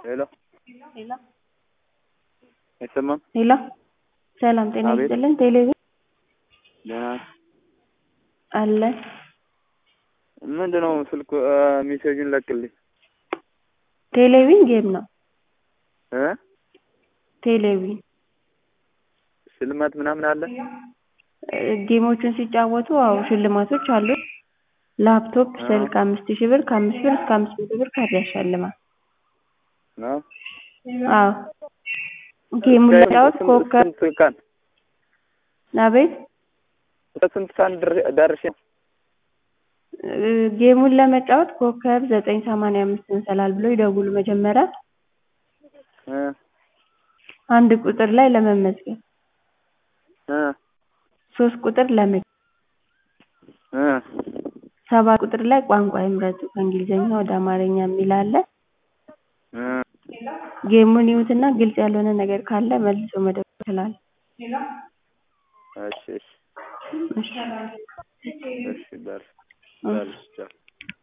ሄሎ ሄሎ አይሰማም? ሄሎ ሰላም ጤና አቤት። ይስጥልን ቴሌቪዥን ደህና አለ ምንድን ነው ስልኩ ሜሴጁን ለቅልኝ ቴሌቪዥን ጌም ነው እ ቴሌቪዥን ሽልማት ምናምን አለ? እ ጌሞቹን ሲጫወቱ አዎ ሽልማቶች አሉ ላፕቶፕ ስልክ አምስት ሺህ ብር ከአምስት ብር እስከ አምስት መቶ ብር ካርድ ያሸልማል ነው አዎ ጌሙን ለመጫወት ኮከብ ስንት ቀን አቤት በስንት ሰዓት ድር- ደርሼ እ ጌሙን ለመጫወት ኮከብ ዘጠኝ ሰማንያ አምስት መሰላል ብለው ይደውሉ መጀመሪያ እ አንድ ቁጥር ላይ ለመመዝገብ እ ሶስት ቁጥር ለመ እ ሰባት ቁጥር ላይ ቋንቋ ይምረጡ ከእንግሊዝኛ ወደ አማርኛ የሚል አለ እ ጌሙን ይዩትና ግልጽ ያልሆነ ነገር ካለ መልሶ መደወል ይችላሉ እሺ እሺ እሺ እሺ በር እሺ በር